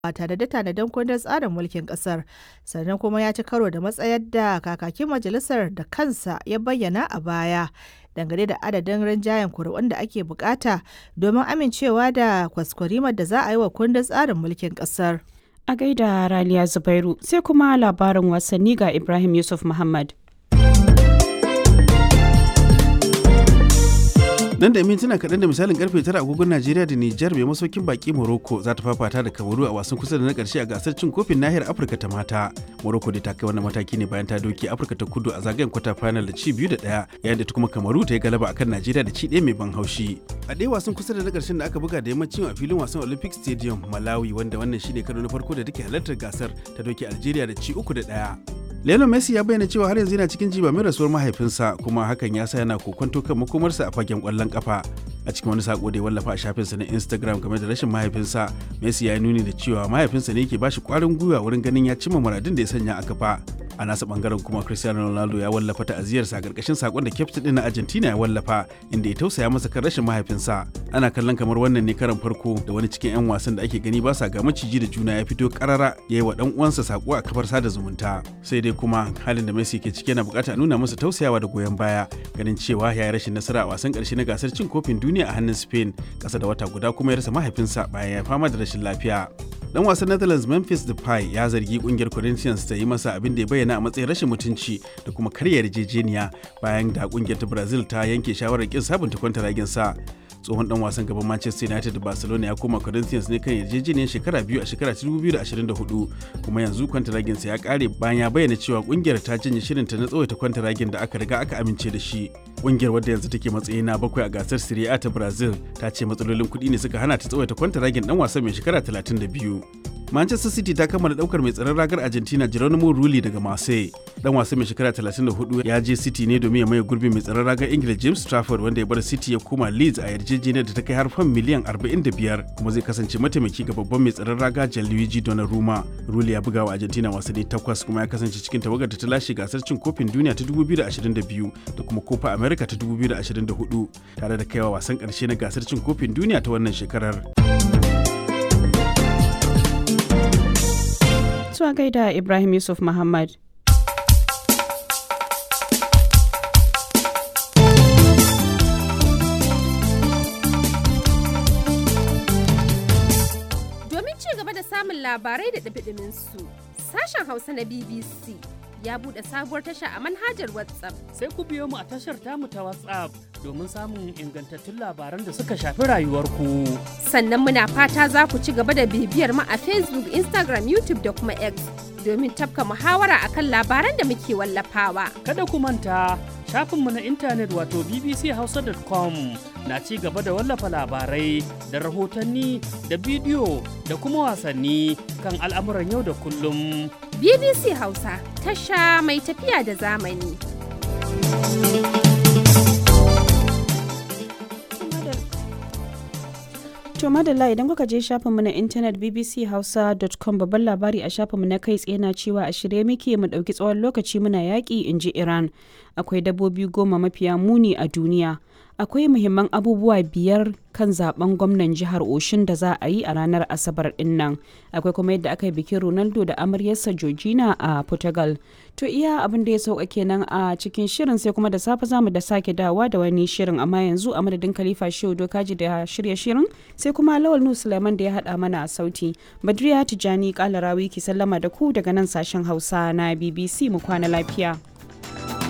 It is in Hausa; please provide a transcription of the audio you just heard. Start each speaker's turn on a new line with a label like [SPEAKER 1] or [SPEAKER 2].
[SPEAKER 1] a tanade-tanaden kundin tsarin mulkin ƙasar, sannan kuma ya ci karo da matsayar da kakakin majalisar da kansa ya bayyana a baya dangane da adadin rinjayen kuri'un da ake bukata domin amincewa da kwaskwarimar da za a yi wa kundin tsarin mulkin ƙasar.
[SPEAKER 2] A gaida Raliya Zubairu sai kuma labarin wasanni ga Ibrahim Yusuf Muhammad.
[SPEAKER 3] nan da mintuna kaɗan da misalin karfe tara agogon najeriya da nijar mai masaukin baki morocco za ta fafata da kamaru a wasan kusa da na ƙarshe a gasar cin kofin nahiyar afirka ta mata morocco da ta kai wannan mataki ne bayan ta doke afirka ta kudu a zagayen kwata final da ci biyu da ɗaya yayin da ta kuma kamaru ta yi galaba akan najeriya da ci ɗaya mai ban haushi a ɗaya wasan kusa da na ƙarshen da aka buga da yammacin a filin wasan olympic stadium malawi wanda wannan shine karo na farko da take halartar gasar ta doke algeria da ci uku da ɗaya Lionel Messi ya bayyana cewa har yanzu yana cikin jiba mai rasuwar mahaifinsa kuma hakan ya sa yana kokonto kan makomarsa a fagen kwallon kafa. A cikin wani sako da ya wallafa a shafinsa na Instagram game da rashin mahaifinsa, Messi ya nuni da cewa mahaifinsa ne ke bashi kwarin gwiwa wurin ganin ya cimma muradin da ya sanya a kafa. A nasa bangaren kuma Cristiano Ronaldo ya wallafa ta'aziyarsa a karkashin sakon da kyaftin din na Argentina ya wallafa inda ya tausaya masa kan rashin mahaifinsa. Ana kallon kamar wannan ne karan farko da wani cikin 'yan wasan da ake gani ba sa ga maciji da juna ya fito karara ya yi wa dan uwansa sako a kafar sada zumunta. Sai dai kuma halin da Messi ke ciki yana bukata nuna masa tausayawa da goyon baya ganin cewa ya yi rashin nasara a wasan karshe na gasar cin kofin duniya a hannun Spain kasa da wata guda kuma ya rasa mahaifinsa bayan ya fama da rashin lafiya. Dan wasan Netherlands Memphis Depay ya zargi kungiyar Corinthians ta yi masa abin da ya bayyana a matsayin rashin mutunci da kuma karya yarjejeniya bayan da kungiyar ta Brazil ta yanke shawarar kin sabunta kwantaragin sa. tsohon dan wasan gaban Manchester United da Barcelona ya koma Corinthians ne kan yarjejeniyar shekara biyu a shekara 2024 kuma yanzu kwantaragin sa ya kare bayan ya bayyana cewa kungiyar ta janye shirinta na tsawaita kwantaragin da aka riga aka amince da shi. Kungiyar wadda yanzu take matsayi na bakwai a gasar Serie A ta Brazil ta ce matsalolin kuɗi ne suka hana ta tsawaita kwantaragin dan wasan mai shekara 32. Manchester City ta kammala daukar mai tsaron ragar Argentina Geronimo Rulli daga Marseille. Dan wasan mai shekara 34 ya je City ne domin ya maye gurbin mai tsaron ragar Ingila James Trafford wanda ya bar City ya koma Leeds a yarjejeniyar da ta kai har fan miliyan 45 kuma zai kasance mataimaki ga babban mai tsaron raga Gianluigi Donnarumma. Rulli ya buga wa Argentina wasanni takwas kuma ya kasance cikin tawagar da ta lashe gasar cin kofin duniya ta 2022 da kuma Copa America ta 2024 tare da kaiwa wasan karshe na gasar cin kofin duniya ta wannan shekarar.
[SPEAKER 2] zuwa gaida Ibrahim Yusuf Muhammad.
[SPEAKER 4] Domin ci gaba da samun labarai da su sashen Hausa na BBC ya buɗe sabuwar tasha a manhajar WhatsApp.
[SPEAKER 5] Sai ku biyo mu a tashar tamu ta WhatsApp domin samun ingantattun labaran da suka shafi rayuwarku.
[SPEAKER 4] Sannan muna fata za ku ci gaba da bibiyar mu a Facebook, Instagram, YouTube da kuma X domin tafka muhawara akan labaran da muke wallafawa.
[SPEAKER 5] Kada ku manta shafinmu na intanet wato bbchausa.com na ci gaba da wallafa labarai da rahotanni da bidiyo da kuma wasanni kan al'amuran yau da kullum.
[SPEAKER 4] BBC Hausa tasha mai tafiya da zamani.
[SPEAKER 2] To madalla idan kuka je shafinmu na intanet bbchausa.com babban labari a shafinmu na kai tsaye na cewa a shirye muke mu ɗauki tsawon lokaci muna yaƙi in ji Iran. Akwai dabbobi goma mafiya muni a duniya. Akwai muhimman abubuwa biyar kan zaben gwamnan jihar Oshin da za a yi a ranar Asabar din nan. Akwai kuma yadda aka yi bikin Ronaldo da amaryarsa Georgina a Portugal. To iya abin da ya sauka kenan a cikin shirin sai kuma da safe zamu da sake dawa da wani shirin amma yanzu a madadin Khalifa Shehu Dokaji da shirya shirin sai kuma Lawal Nu Sulaiman da ya hada mana a sauti. Badriya Tijani Kalarawi ki sallama da ku daga nan sashen Hausa na BBC mu kwana lafiya.